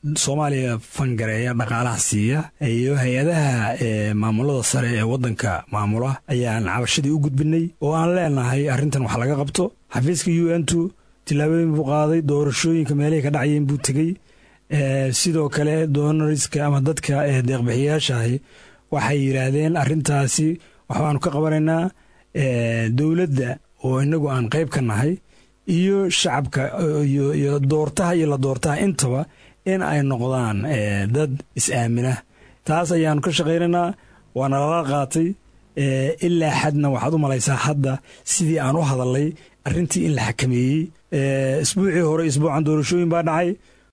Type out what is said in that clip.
soomaaliya fangareeya dhaqaalaha siiya iyo hay-adaha maamulada sare ee waddanka maamula ayaan cabashadii u gudbinay oo aan leenahay arrintan wax laga qabto xafiiska u n tu tillaabooyin buu qaaday doorashooyinka meelihii ka dhacayeen buu tegey sidoo kale doonariska ama dadka deeqbixiyaashahi waxay yidhaahdeen arrintaasi waxbaanu ka qabanaynaa dowladda oo inagu aan qayb ka nahay iyo shacabka iyo doortaha iyo la doortaha intaba in ay noqdaan dad is-aamina taas ayaanu ka shaqaynaynaa waana lala qaatay ilaa xadna waxaad u malaysaa hadda sidii aan u hadalnay arrintii in la xakameeyey isbuucii hore isbuucan doorashooyin baa dhacay